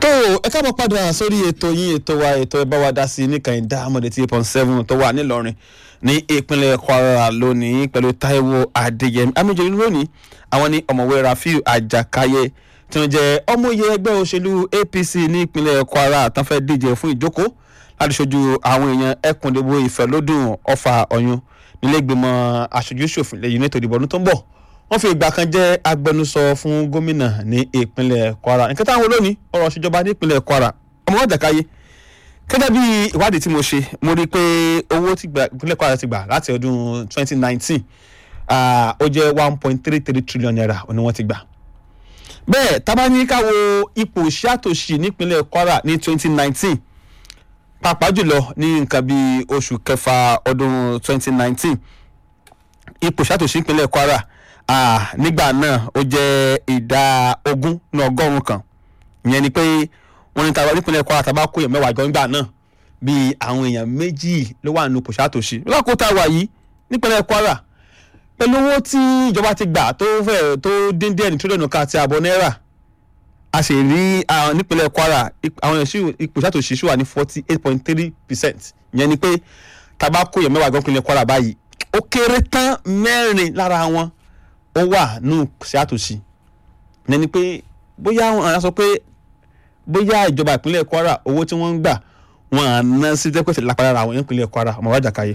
tó ẹ káàbọ̀ padà sórí ètò yín ètò wa ètò ẹ bá wa dá sí i nìkan ìdá àmọ̀dé tí point seven tó wà nílọrin ní ìpínlẹ̀ kwara lónìí pẹ̀lú taiwo adéyẹmí amíjẹ lónìí àwọn ní ọ̀mọ̀wé rafiu àjàkáyé tí wọ́n jẹ́ ọmọye ẹgbẹ́ òṣèlú apc ní ìpínlẹ̀ kwara tán fẹ́ díje fún ìjókòó láti ṣojú àwọn èèyàn ẹkùndìbò ìfẹ́lódùn ọfà ọ̀yún nílẹ̀gbìmọ̀ aṣojú ṣòfin lẹ́yìn ètò ìdìbò ọdún tó ń bọ̀ wọ́n fi ìgbà kan jẹ́ agbẹnusọ fún gómìnà ní ìpínlẹ̀ kwara nǹkan táwọn olónìí ọ̀rọ̀ ìṣèjọba ní ìpínlẹ̀ kwara ọmọ ọ̀jàkáyé gẹ́gẹ́ bí ìwádìí tí mo ṣe mo rí i pé owó tí ìpínlẹ̀ kwara ti gbà láti ọdún 2019 ó jẹ́ 1.33 trillion naira ni wọ́n ti gbà bẹ́ẹ̀ tábánikà wo ipò ṣàtòṣì nípínlẹ̀ kwara ní 2019 pàápàá jùlọ ní nǹkan bíi oṣù kẹfà ọdún 2019 ipò ṣàtòṣì nípínlẹ̀ kwara Ah, nígbà náà ó jẹ́ ìdá ogún ní ọgọ́rùn-ún kan ìyẹn ni pé wọ́n ní tàbá nípínlẹ̀ kwara tàbá kó èèyàn mẹ́wàá jọ nígbà náà bíi àwọn èèyàn méjì ló wà nínú pòṣátòṣì lọ́kùtà wà yìí nípínlẹ̀ kwara pẹ̀lú owó tí ìjọba ti gbà tó fẹ́ tó dín díẹ̀ ní tírílíọ̀nù kan àti àbọ̀ náírà a sì rí nípínlẹ̀ kwara àwọn pòṣátòṣì ṣì wà ní forty eight point three percent ìyẹn ni pé tàbá kó èèyàn mẹ́wàá jọ nípínlẹ̀ kwara báyìí ó kéré tán mẹ́rin lára wọn ó wà nù sí àtòsí ní pé bóyá àwọn ará sọ pé bóyá ìjọba ìpínlẹ̀ kwara owó tí wọ́n ń gbà wọn à ná sí dẹ́pẹ̀tì lápára àwọn ìpínlẹ̀ kwara ọmọ wájà káyé.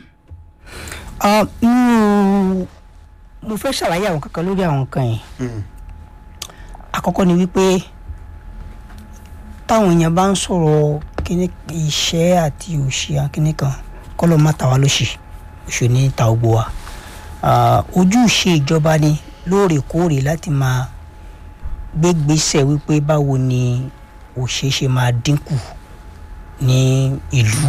mo fẹ́ ṣàlàyé àwọn kankan lórí àwọn nǹkan yìí àkọ́kọ́ ni wípé táwọn èèyàn bá ń sọ̀rọ̀ kíní ìṣẹ́ àti òṣì kíní kan kọ́ ló má ta wá lóṣì òṣì ní ta gbogbo wa ojúṣe ìjọba ni lóòrèkóòrè láti máa gbégbèsè wípé báwo ni òṣèṣe máa dínkù ní ìlú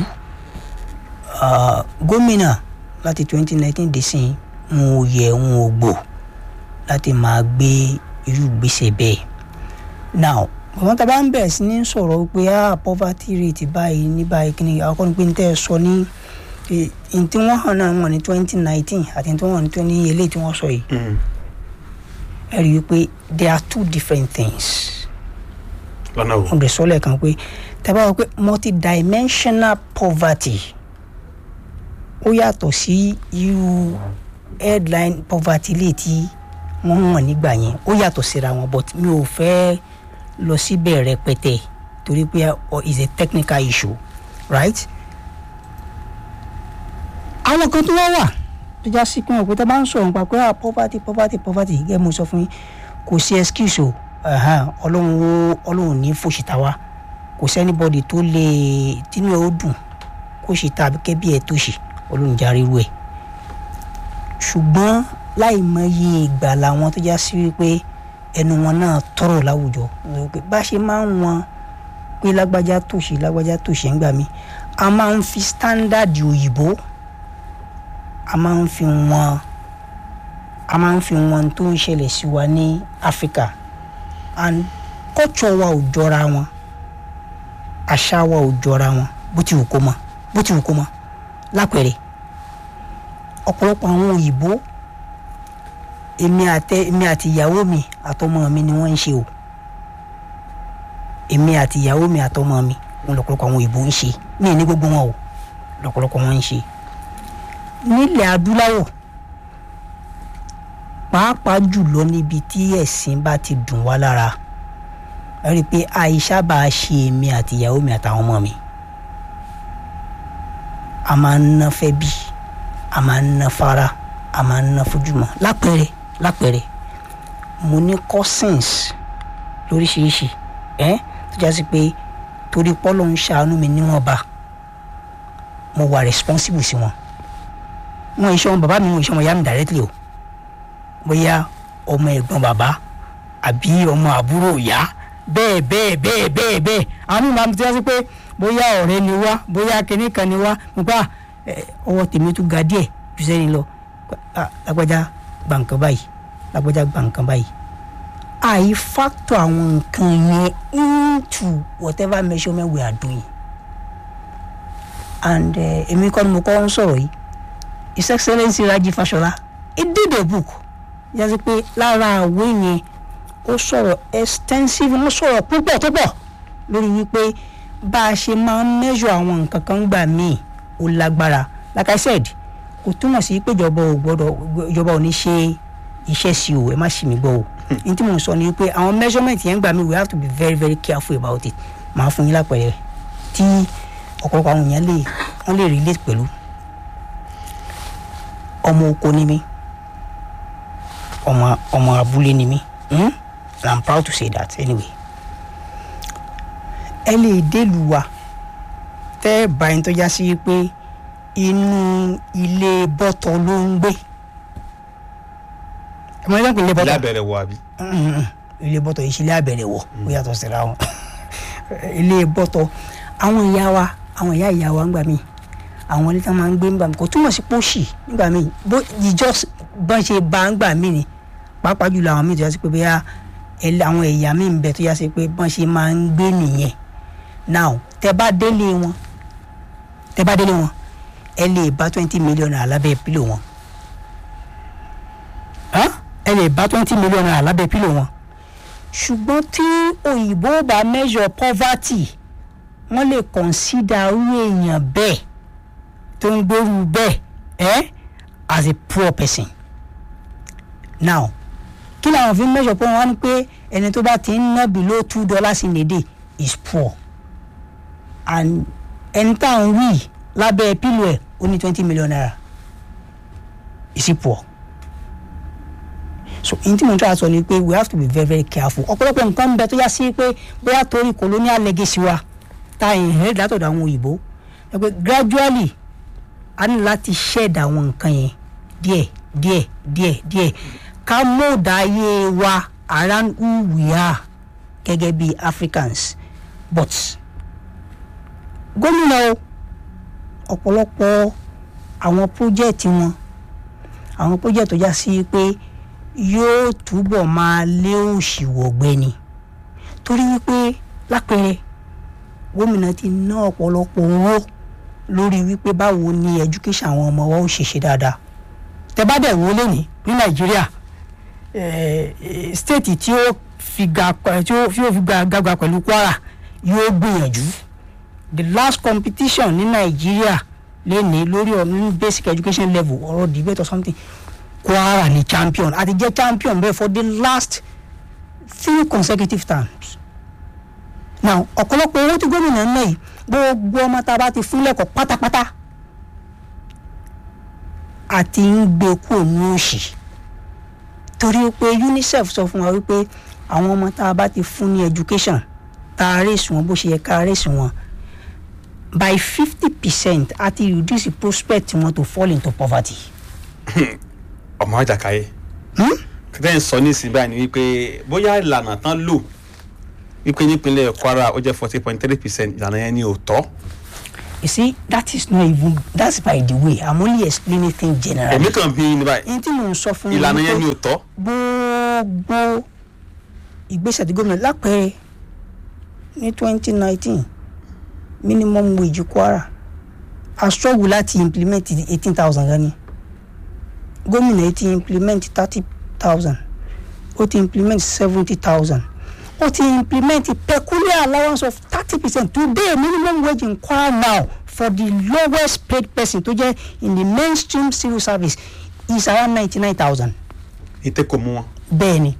gómìnà láti 2019 dìsín ń ò yẹ ń ò gbò láti máa gbé irú gbèsè bẹ́ẹ̀ now àwọn tá a bá ń bẹ̀rẹ̀ sí ní sọ̀rọ̀ pé ah poverty rate báyìí ní báyìí kí ni àwọn kan ní pé ní tẹ́ ẹ sọ ní ntí wọ́n hàn náà wọ́n ní twenty nineteen àti ntí wọ́n ní twenty eléyìí tí wọ́n sọ yìí ẹ rí i pé there are two different things. lọ́nà wo. wọ́n lè sọ lẹ́ẹ̀kan pé tẹ́lẹ̀ bá wọ pé multidimensional poverty ó yàtọ̀ sí irú headline poverty lè tí wọ́n hàn nígbà yẹn ó yàtọ̀ síra wọn but mi ò fẹ́ lọ síbẹ̀ rẹpẹtẹ torí pé is a technical issue right àwọn kan tó wá wà tó já sí pé òkúta bá ń sọ̀rọ̀ nípa pé ah poverty poverty poverty gẹ́gẹ́ mo sọ fún yín kò sí excuse o ọlọ́run ọlọ́run ní fòṣìta wa kò sẹ́nibọ́dì tó lè tínú ẹ̀ ó dùn kó ṣe ta àbíkẹ́ bí ẹ̀ tó ṣe ọlọ́run já ríru ẹ̀ ṣùgbọ́n láì mọye ìgbà làwọn tó já sí wípé ẹnu wọn náà tọrọ láwùjọ bá ṣe máa ń wọn pé lágbájá tòṣì lágbájá tòṣì ń gbà mí a máa ń fi standard òyìnbó a máa ń fi wọn a máa ń fi wọn tó ń ṣẹlẹ̀ sí wa ní Africa and culture wa ò jọra wọn àṣà wa ò jọra wọn bó ti wù kó mọ bó ti wù kó mọ lápẹẹrẹ ọ̀pọ̀lọpọ̀ àwọn òyìnbó èmi àtẹ èmi àti ìyàwó mi àtọmọ mi ni wọ́n ń ṣe o èmi àti ìyàwó mi àtọmọ mi wọn lọ́pọ̀lọpọ̀ àwọn òyìnbó ń ṣe ní ní gbogbo wọn o lọ́pọ̀lọpọ̀ wọn ń ṣe nílẹ̀ adúláwọ̀ pàápàá jùlọ níbi tí ẹ̀sìn bá ti dùn wá lára ẹ rí i pé àìsà bá a ṣe èmi àti ìyàwó mi àtàwọn ọmọ mi a máa ń ná fẹ́ bí a máa ń ná fara a máa ń ná fojúmọ́ lápẹẹrẹ lápẹẹrẹ mo ní cousins lóríṣiríṣi ẹ tó já sí pé torí pọ́lọ́ ń ṣàánú mi níwọ̀nba mo wà responsible sí wọn wọn iṣẹ́ wọn bàbá mi wọn iṣẹ́ wọn yá mi directly o bóyá ọmọ ẹ̀gbọ́n bàbá àbí ọmọ àbúrò ìyá bẹ́ẹ̀ bẹ́ẹ̀ bẹ́ẹ̀ bẹ́ẹ̀ bẹ́ẹ̀ àwọn mímọ́ àti tí wọ́n sọ pé bóyá ọ̀rẹ́ ni wá bóyá kinní kan ni wá nípa ọwọ́ tèmi tún ga díẹ̀ jù sẹ́yìn lọ lágbájá gba nǹkan báyìí lágbájá gba nǹkan báyìí àì factor àwọn nǹkan yẹn into whatever measurement we are doing and èmi kọ́ ni mo kọ́ ń sọ̀rọ̀ yìí his excellence Raji Fashola he did a book yàtọ̀ pé lára àwé yẹn ó sọ̀rọ̀ extensive ó sọ̀rọ̀ púpọ̀ tó pọ̀ lórí wípé bá a ṣe máa ń measure àwọn nǹkan kan gbà míì ó lágbára like i said kò túmọ̀ sí pé ìjọba ò gbọ́dọ̀ ìjọba ò ní ṣe iṣẹ́ sí o ẹ má ṣì mí gbọ́ o ní tí mò ń sọ ni wípé àwọn measurement yẹn gbà mí we have to be very very careful about it màá fún yín lápẹẹrẹ tí ọ̀pọ̀lọpọ̀ àwọn èèyàn lè wọ́n lè relate pẹ̀lú ọmọ oko ni mí ọmọ ọmọ abúlé ni mí hmm? and i'm proud to say that anyway ẹ lè délùú wa tẹ́ ẹ bá ẹni tó já sí pé inú ilé bọ́tọ̀ ló ń gbé ẹ mọ ẹgbẹ́ pé ilé bọ́tọ̀ lábẹ́rẹ́ wọ àbí. Mm, ilé bọ́tọ̀ yìí ṣe ilé àbẹ̀rẹ̀ wọ̀ ó yàtọ̀ síra wọn ilé bọ́tọ̀ àwọn ìyá wa àwọn ìyá ìyá wa ń gbà mí àwọn ilé tí wọn máa ń gbé ń gbà mí kò túmọ̀ sí pósì nígbà mí bó ìjọ bọ́n ṣe bá ń gbà mí ni pàápàá jùlọ àwọn míì tó yà sí pé bóyá ẹlẹ́- àwọn ẹ̀yà míì ń bẹ tó yà sí pé bọ́n ṣe máa ń gbé nìyẹn now tẹ bá délé wọn tẹ bá délé wọn ẹ lè bá twenty million naira lábẹ́ pílò wọn Hàn? ẹ lè bá twenty million naira lábẹ́ pílò wọn ṣùgbọ́n tí òyìnbó bá measure poverty wọ́n lè consider irú èèyàn bẹ́ẹ̀ tó ń gbóru bẹ́ẹ̀ ẹ́ as a poor person now kí làwọn fi ń measure pé wọ́n ní pé ẹni tó bá ti ń ná below two dollars in a day is poor and ẹni tá à ń wí lábẹ́ pílò ẹ̀ ó ní twenty million naira is he poor so n tí mo ń tọ́ àṣọ ni pé we have to be very very careful ọ̀pọ̀lọpọ̀ nǹkan ń bẹ tó yá sí pé bóyá torí colonial legacy wa ta inherit látọ̀dọ̀ àwọn òyìnbó ẹ pé gradually a ní láti shed àwọn nǹkan yẹn díẹ̀ díẹ̀ díẹ̀ díẹ̀ ká mọ̀ọ́dà ayé wa around who we are gẹ́gẹ́ bí Africans but gómìnà o ọ̀pọ̀lọpọ̀ àwọn project wọn àwọn project tó já sí pé yóò túbọ̀ máa lé òṣì wọ̀gbẹ́ ni torí wípé lápẹẹrẹ gómìnà ti ná ọ̀pọ̀lọpọ̀ owó lórí wípé báwo ni education àwọn ọmọ wa ó ṣe ṣe dáadáa tẹ bá dẹ̀ wọlé ní ní nàìjíríà stéètì tí ó fi ga tí ó fi ga gàgbà pẹ̀lú kwara yóò gbìyànjú the last competition ní nàìjíríà lẹ́ni lórí ọ̀nà basic education level ọ̀rọ̀ debate or something kwara ni champion àti jẹ́ champion bẹ́ẹ̀ for the last three consecutive times now ọ̀pọ̀lọpọ̀ owó tí gómìnà ń ná yìí gbogbo ọmọ tá a bá ti fún lẹ́kọ̀ọ́ pátápátá àti ń gbé kúrò ní òṣì torí pé UNICEF sọ fún wa wípé àwọn ọmọ tá a bá ti fún ní education tá a rèsì wọn bó ṣe yẹ ká rèsì wọn by fifty percent àti reduce the prospect wọn to fall into poverty. ọmọ àjàkáyé kẹ́tẹ́ ń sọ nísìnyí báyìí ni wípé bóyá ìlànà tán lò wípé nípínlẹ̀ Kwara ó jẹ́ forty point three percent ìlànà yẹn ni ò tọ́. you see that is not even that's by the way i'm only explaining things generally. èmi kàn bí ní báyìí n tí mò ń sọ fún ìlànà ni yẹn ni pé ò tọ́. gbogbo ìgbésẹ̀ tí gómìnà lápẹẹrẹ ní twenty nineteen minimum wage Kwara a struggle láti implement eighteen thousand gan ni gómìnà yìí ti implement thirty thousand ó ti implement seventy thousand ó ti implement peculiar allowance of thirty percent today minimum wage in Kwara now for the lowest paid person tó jẹ́ in the mainstream civil service is around ninety nine thousand ètè kò mú wọn. bẹ́ẹ̀ ni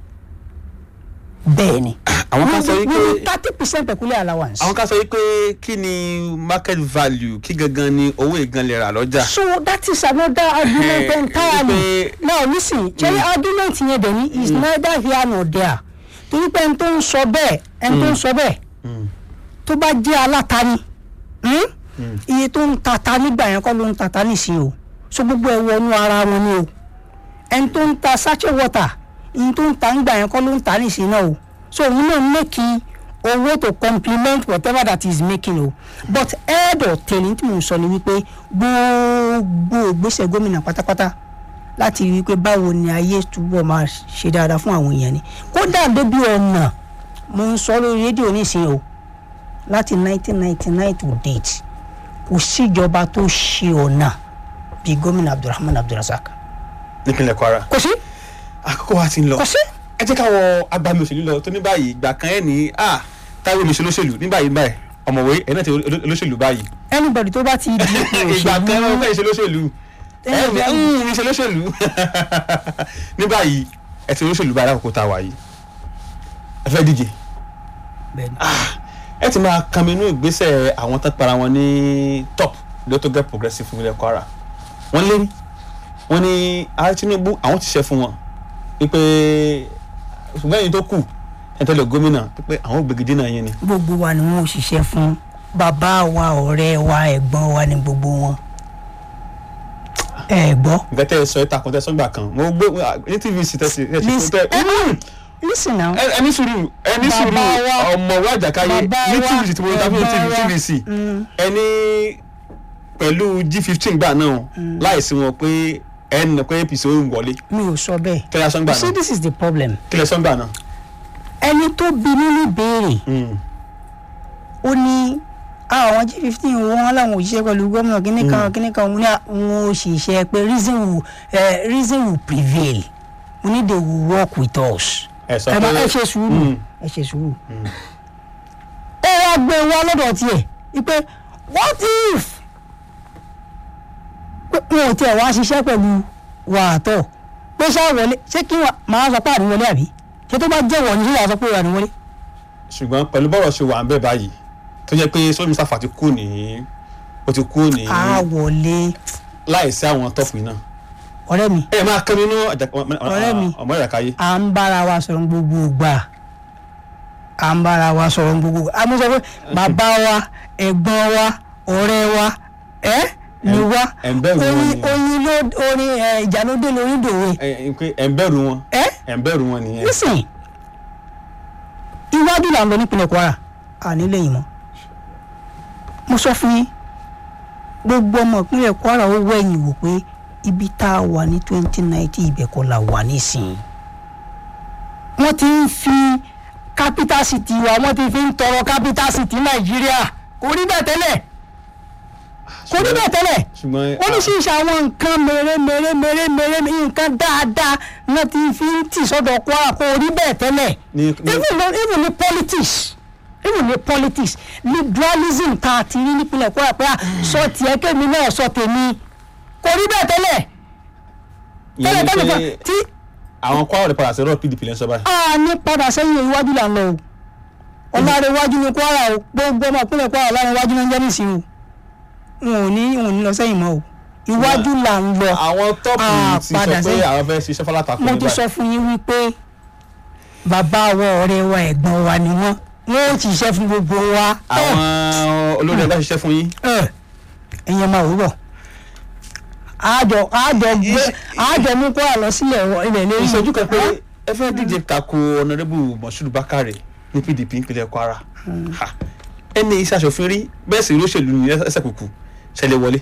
bẹ́ẹ̀ ni àwọn kan sọ wípé thirty percent peculiar allowance. àwọn kan sọ wípé kí ni market value kí gangan ni owó ìgan lè rà lọ́jà. so that is another argument Eh, entirely wípé- now listen ṣe argument yẹn dẹ̀ ni is neither here nor there torí pé ẹni tó ń sọ bẹ́ẹ̀ ẹni tó ń sọ bẹ́ẹ̀ tó bá jẹ́ alátani hmm? iye tó ń tata nígbà yẹn kọ́ ló ń tata nísìnyí o so gbogbo ẹ̀ wọnú ara wọn ni o ẹni tó ń ta sachet water iye tó ń ta nígbà yẹn kọ́ ló ń ta nísìnyí náà o so òun náà make owó to complement whatever that is making o but head or tail ní tí mo sọ ni wípé gbogbo ìgbésẹ̀ gómìnà pátápátá láti rí i pé báwo ni ayé túbọ̀ máa ṣe dáadáa fún àwọn èèyàn ni kódà débi ọ̀nà mo ń sọ lórí rédíò nísìnyí o láti 1999 to date kò síjọba tó ṣe ọ̀nà bíi gómìnà abdulrahman abdulrasaq nípínlẹ̀ Kwara. kò sí àkókò wa ti ń lọ. kò sí. ẹ jẹ́ káwọ agbami òṣèlú lọ tó ní báyìí ìgbà kan ẹ̀ ní à táwọn olùṣe olóṣèlú ní báyìí báyìí ọ̀mọ̀wé ẹ̀ náà ti oló- olóṣèlú báyìí anybody tó bá ti di ipò ìgbà kan náà òṣèlú fẹ́ ṣe olóṣèlú ẹ̀ Tẹ́lẹ̀ fẹ́ báyìí. ń ṣe olóṣèlú ní báyìí ẹ̀ ti olóṣèlú báyìí lákòókò tá a wà yìí ẹ fẹ́ díje bẹ́ẹ̀ni ẹ ti máa kàmínú ìgbésẹ̀ àwọn tó para wọn ní top lótó get progressive fún ilẹ̀ Kwara wọ́n lérí wọ́n ní ààrẹ Tinubu àwọn ti ṣe fún wọn wípé ṣùgbọ́n ẹ̀yin tó kù ẹ̀ tẹ́lẹ̀ gómìnà wípé àwọn gbègidé náà yẹn ni gbogbo wa ni wọn ò ṣiṣẹ́ fún bàbá wa ọ̀rẹ́ wa ẹ̀gbọ́n wa ni gbogbo wọn ẹ gbọ́ nǹkan tẹ́ ẹ sọ ẹ takùn tẹ́ ẹ sọ́gbà kan mo gbé ní tvc tẹ́sí ẹ ṣe Miss- tẹ́ listen now ẹ ẹni sùúrù ẹni sùúrù Bàbá wa- ọmọ wa àjàkáyé bàbá ní wa, tvc tí mo ta fún ẹ̀gbọ́n wa, tvc mm. ẹni pẹ̀lú g fifteen gbà náà láìsí wọn pé ẹni nà pé apc ó ń wọlé mi ò sọ bẹ́ẹ̀ kílẹ̀ sọ́ngbà you see náà this is the problem kílẹ̀ sọ́ngbà náà. ẹni tó bí nínú ìbéèrè Mm. ó ní àwọn g fifteen wọn làwọn òṣìṣẹ́ pẹ̀lú gómìnà kíní kan kíní kan wọn ní àwọn òṣìṣẹ́ pé reason will uh, reason will prevail we need they will work with us ẹ sọ ẹ bá pé ẹ ṣe sùúrù Mm. ẹ ṣe sùúrù ó wá gbé wá lọ́dọ̀ tiẹ̀ wípé what if pé wọn ò tiẹ̀ wá ṣiṣẹ́ pẹ̀lú wàátọ̀ pé ṣáà wọlé ṣé kí wọn máa sọ pé àníwọlé àbí ṣé tó bá jẹ́ wọ̀ ní ṣé wàá sọ pé àníwọlé. ṣùgbọ́n pẹ̀lú bọ́rọ̀ ṣe wà ń bẹ̀ báyìí tó jẹ́ pé sọ́mi sáfà ti kú ní ó ti kú ní a wọlé láìsí àwọn tọ́pù iná. ọ̀rẹ́ mi ẹ máa kán nínú Ọ̀rẹ́ mi. ọmọ ìyàkáyé. à ń bára wa sọ̀rọ̀ gbogbo ìgbà à ń bára wa sọ̀rọ̀ gbogbo ìgbà àmọ́ sọ pé bàbá wa ẹ̀gbọ́n wa ọ̀rẹ́ wa ẹ́ ni wá ẹ̀ ń bẹ̀rù wọn orin ni orin ló orin ẹ̀ ìjà ló dé lórí dòwe ẹ ẹ pé ẹ̀ ń bẹ̀rù wọn ẹ́ ẹ̀ ń bẹ̀rù wọn nìyẹn. nísìnyí iwájú là ń lọ nípínlẹ̀ Kwara àní lẹ́yìn mọ́ mo sọ fún yín gbogbo ọmọ ìpínlẹ̀ Kwara ó wẹ̀yìn wò pé ibi tá a wà ní twenty nineteen ibẹ̀ kọ́ la wà nísìnyí wọ́n ti ń fi capital city wa wọ́n ti fi ń tọrọ capital city Nàìjíríà kò rí bẹ́ẹ̀ tẹ́lẹ̀ kò rí bẹ́ẹ̀ tẹ́lẹ̀ ṣùgbọ́n oríṣiríṣi àwọn nǹkan mèrè mèrè mèrè mèrè nǹkan dáadáa náà ti fi ń tì sọ́dọ̀ Kwara kò rí bẹ́ẹ̀ tẹ́lẹ̀ ní ní even no even ní politics even ní politics liberalism tá a ti rí nípínlẹ̀ Kwara pé à sọ tiẹ̀ kémi náà sọ tèmi kò rí bẹ́ẹ̀ tẹ́lẹ̀ ìyẹn tẹ́lẹ̀ ni tẹ́lẹ̀ pé kan tí àwọn Kwara rẹ̀ padà sí ọ̀rọ̀ PDP lẹ́sọ̀ báyìí. a ní padà sẹ́yìn iwájú là ń lọ o ọ̀làrẹ̀ iwájú ní Kwara o gbogbo ọmọ ìpínlẹ̀ Kwara ọ̀làrẹ̀ iwájú ní jẹ́ nísìnyí o wọn ò ní wọn ò ní lọ sẹ́yìn mọ́ o iwájú là ń lọ. àwọn tọ́pù Ah, ti sọ padà pé sẹ́yìn. àwọn fẹ́ ṣiṣẹ́ fọlátakùn mo ní ti sọ báyìí. fún yín wípé bàbá wa ọ̀rẹ́ wa ẹ̀gbọ́n wa ni wọ́n wọ́n ó ṣiṣẹ́ fún gbogbo wa. àwọn olórí ẹgbẹ́ ṣiṣẹ́ fún yín. ẹ ẹ̀yin máa wúrọ̀ àjọ àjọ gbé àjọ mú kó àlọ́ sílẹ̀ wọ ilẹ̀ lórí ìṣẹ́jú kan pé ẹ fẹ́ díje tako ọ̀nàdẹ́bù Moshood Bakare ní PDP ìpínlẹ̀ Kwara Ha. ẹni iṣẹ́ aṣòfin rí bẹ́ẹ̀ sì lóṣèlú ní ẹsẹ̀ kùkù ṣẹlẹ̀ wọlé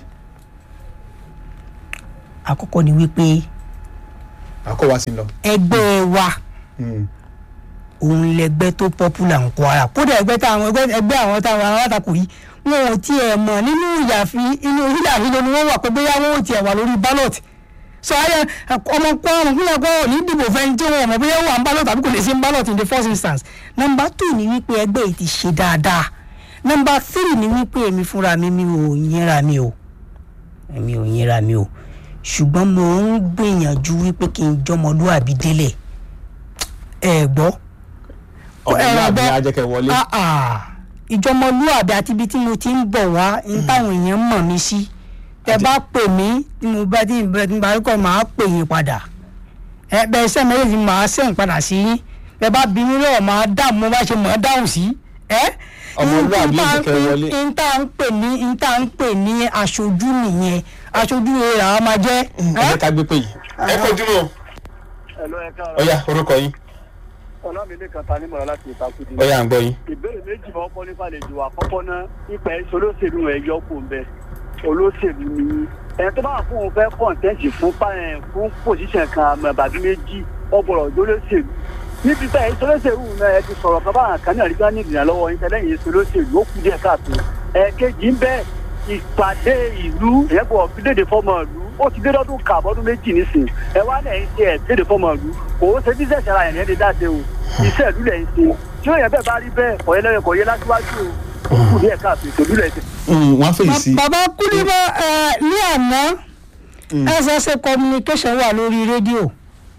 àkọ́kọ́ ni wípé àkọ́wá sí lọ. ẹgbẹ́ wa Mm. òun lẹgbẹ́ tó popular ń Kwara kódà ẹgbẹ́ táwọn ẹgbẹ́ ẹgbẹ́ àwọn táwọn alátakò yìí wọn ò tiẹ̀ mọ̀ nínú ìyàfi inú hílàhílo ni wọ́n wà pé bóyá wọn ò tiẹ̀ wà lórí ballot sọ ayẹ ọmọ Kwara ọmọ ìpínlẹ̀ Kwara ò ní dìbò fẹ́ni tí wọn ò mọ̀ bóyá ó wà ń ballot tàbí kò lè sí ń ballot in the first instance number two ni wípé ẹgbẹ́ yìí ti ṣe dáadáa number three ni wípé èmi fúnra mi mi ò yẹra mi o èmi ò yẹra mi o ṣùgbọ́n mo ń gbìyànjú wípé kí n jọmọlúwàbí délẹ̀ ẹ gbọ́ ọ̀nàdẹ́bù ẹ̀rọ ni ajẹ́kẹ́ wọlé. Ah, ah. ìjọmọlúwàbí àti ibi tí mo ti ń bọ̀ wá ní táwọn èèyàn mọ̀ mí sí tẹ Àti- bá pè mí tí mo bá tí mo bá tí mo bá rí kọ́ máa pè yín padà ẹ bẹ́ẹ̀ sẹ́ méjèèjì máa sẹ́yìn padà sí yín bẹ́ẹ̀ bá bí mi lọ́wọ́ máa dáhùn mo bá ṣe máa dáhùn sí ẹ. Ọmọlúwàbí N tá ló ń jẹ́ kẹ́ pè- wọlé. n tá ń pè ní n tá ń pè ní aṣojú nìyẹn aṣojú rẹ̀ àwọn máa jẹ́. ẹ jẹ́ ká gbé pé yìí. ẹ kojú mọ́ Hello, ẹ káàárọ̀. ọ̀yá orúkọ yín Ọlámídé kan ta nímọ̀ràn láti ìtakùdì. ọ̀yá à ń gbọ́ yín. Ìbéèrè méjì máa ń kọ́ nípa àlejò àkọ́kọ́ náà nípa ẹ̀ olóṣèlú ẹ̀ yọ kó ń bẹ. Olóṣèlú ni ẹni tó bá wà fún òun fẹ́ kọ̀ǹtẹ́ǹtì fún pààyàn fún pòṣíṣàn kan àmọ́ bàbí méjì ọgbọ̀rọ̀ lólóṣèlú. Níbi bẹ́ẹ̀ ìṣolóṣèlú náà ẹ ti sọ̀rọ̀ kan báwọn kan náà rí bá ní ìdìrànlọ́wọ́ yín tẹ́lẹ̀ yìí ìṣolóṣèlú ó kù díẹ̀ káàtó. Ẹ̀ẹ̀kejì ń bẹ ìpàdé ìlú ìyẹ́bọ̀ fídèdè fọ́mọ ìlú ó ti dé lọ́dún kàbọ́dún méjì nísìn ẹ wá lẹ̀ ń ṣe ẹ̀ fídèdè fọ́mọ ìlú kò ó ṣe bíṣẹ̀ṣẹ̀ ara ẹ̀ ní ẹni dáṣe o iṣẹ́ ìlú lẹ̀ ń ṣe tí èèyàn bẹ́ẹ̀ bá rí bẹ́ẹ̀ ọ̀yẹ́ lẹ́yìn kò yẹ lájúwájú o ó kù ní ẹ̀ka àti ìtòlú rẹ̀ Mm, wọ́n á fèyí sí. bàbá kúndínlá ní àná ssa communication wà lórí rédíò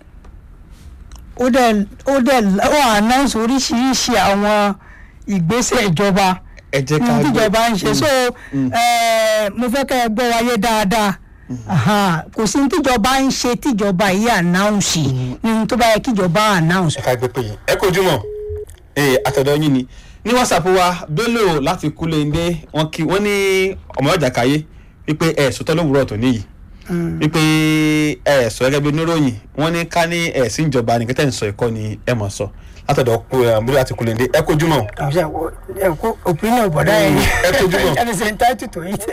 ó dẹ̀ ó dẹ̀ ó announce oríṣiríṣi àwọn ìgbésẹ̀ ìjọba ẹ jẹ́ ká ní gbọ́. tíjọba ń ṣe so eh, mo fẹ́ kẹ́ ẹ gbọ́ wáyé dáadáa Aha, kò sí ní tíjọba ń ṣe tíjọba yìí announce ní tó bá yẹ kíjọba announce ẹ ká gbé pé yìí ẹ kojú mọ ee àtọ̀dọ̀ yín ni ní whatsapp wa bello láti kúlẹ̀ndé wọn kí wọ́n ní ọmọ ọjà káyé wípé ẹ sọtọ́ lówùúrọ̀ tó níyì wípé ẹ sọ gẹ́gẹ́ bí oníròyìn wọ́n ní ká ní ẹ sí ìjọba ní kẹtẹ́ ń sọ ẹ̀kọ́ ni ẹ mọ̀ sọ látọ̀dọ̀ bello láti kúlẹ̀ndé ẹ kojú mọ. opinion bọ̀dá ẹ kojú mọ́. ẹ̀ ṣe entitled to it.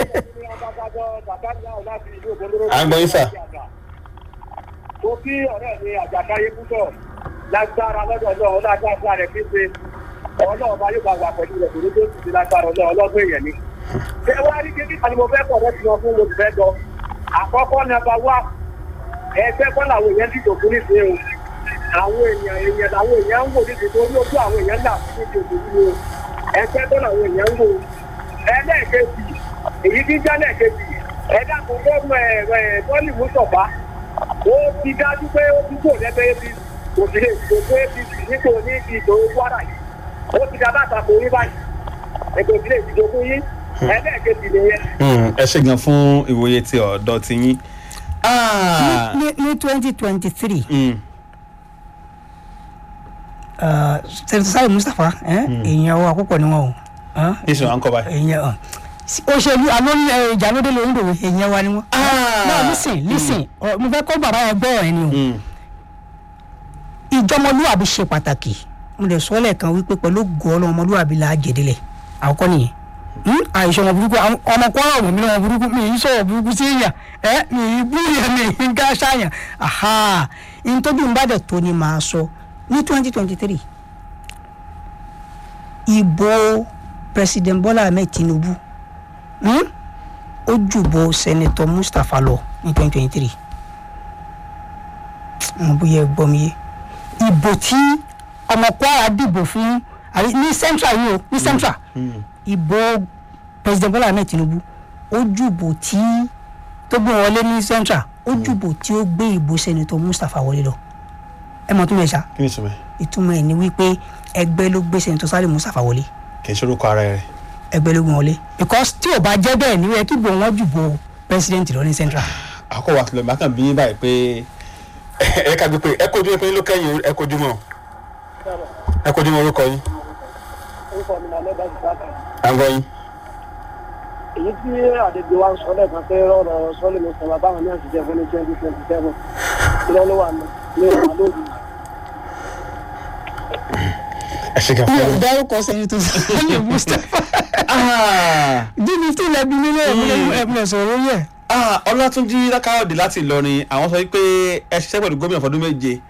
à ń gbọ́ yín sà. mo kí ọ̀rẹ́ mi àjàkáyé púpọ̀ lágbára lọ́dọ̀ ọlọ́run lágbára rẹ̀ pípé ọlọ́run bá yóò bá wà pẹ̀lú rẹ̀ kòró tó ti di lágbára ọlọ́run ọlọ́gbọ́n èèyàn ni. ṣé wàá rí kékeré kan ni mo fẹ́ pọ̀ lọ́sí wọn fún mo sì fẹ́ lọ. àkọ́kọ́ nọ́mbà wá ẹgbẹ́ kọ́ làwọn èèyàn dìbò fún nísìnyí o. àwọn èèyàn èèyàn làwọn èèyàn ń wò nídìí tó ní ojú àwọn èèyàn là fún nídìí òṣèlú o. ẹgbẹ́ kọ́ làwọn èèyàn ń wò. ẹlẹ́ẹ̀kejì èyí tí ń jẹ́ lẹ́ẹ̀kejì ẹ̀dá kò gbọ́dọ̀ ẹ̀ ẹ̀ tọ́lì mú sọ̀fà ó ti dájú pé ó ti kò lẹ́gbẹ́ apc kò sì lè gbogbo apc nípò ní ibi ìdòwò kwara yìí ó ti dá bàtà kò rí báyìí ẹgbẹ́ òsì lè dìbò fún yín ẹlẹ́ẹ̀kejì nìyẹn. ẹ ṣe gan fún ìwòye ti ọ̀dọ́ ti yín. Ah, ní ní twenty twenty three mm, sẹ́ńtítọ́ sáré mustapha eh, èèyàn wa púpọ̀ ni wọn o ah, nísìnyí à ń kọ́ báyìí. èèyàn ah, sí- òṣèlú àlórí ìjà lóde lórí ìdòwò èèyàn wa ni wọn. Ah. náà lísìn lísìn ọ, mo fẹ́ kọ́ bàbá yẹn gbọ́ ẹ̀ ni o Mm, ìjọmọlúwàbí ṣe pàtàkì mo lè sọ lẹ́ẹ̀kan wípé pẹ̀lú gọ́ọ̀lù ọmọlúwàbí la jẹ̀dẹ̀lẹ̀ àkọ́kọ́ nìyẹn Hmm? àìsàn ọmọ burúkú àwọn ọmọ kọ́ ọ̀rọ̀ mi lọ́wọ́ burúkú mi yìí sọ̀rọ̀ burúkú sí èèyàn ẹ mi yìí bú yẹn mi yìí ká ṣàyàn aha ntọ́jú ń bá dẹ̀ tó ni màá sọ ní twenty twenty three ìbò president Bọ́lá Ahmed Tinubu hmm? ó jùbọ̀ senator Mustapha lọ ní twenty twenty three mo bóyá ẹ gbọ́ mi yé ìbò tí ọmọ Kwara dìbò fún àbí ní central yìí o ní central mm. ìbò president Bọ́lá Ahmed Tinubu ó jùbò tí tó gbé wọlé ní central ó jùbò tí ó gbé ìbò senator Mustapha wọlé lọ ẹ mọ̀ tó mọ̀ ẹ́ ṣá kí ni ìtumọ̀ ẹ̀? ìtumọ̀ ẹ̀ ni wípé ẹgbẹ́ ló gbé senator Saliu Mustapha wọlé kì í ṣorúkọ ara rẹ̀. ẹgbẹ́ ló gbé wọlé because tí ò bá jẹ́ bẹ́ẹ̀ ni ó yẹ kí ìbò wọn jùbò president lọ ní central. àkọ́wà tó lọ bá kàn bí yín báyìí pé ẹ ká gbé pé ẹ kojú pé ló kẹ́yìn ẹ kojú mọ́ ẹ kojú mọ́ orúkọ yín orúkọ mi náà lẹ́gbàá ti sáà à ń gbọ́ yín. èyí tí àdègbè wa ń sọ lẹ́ẹ̀kan pé ọ̀rọ̀ sọ́lé mi sọ̀rọ̀ báwọn ní àṣìṣe fún ní twenty twenty seven lọ́wọ́ ló wà ní ní ìwà lórí. ẹ ṣe kàn fún ẹ. dárúkọ senator Saliu Mustapha Ah, dídí tí ilẹ̀ bí nílé ẹ̀mí sọ̀rọ̀ yẹ. ah, ọlátúnjí lákàrọ̀dé láti ìlọrin àwọn sọ wípé ẹ ṣiṣẹ́ pẹ̀lú gómìnà fọdún méje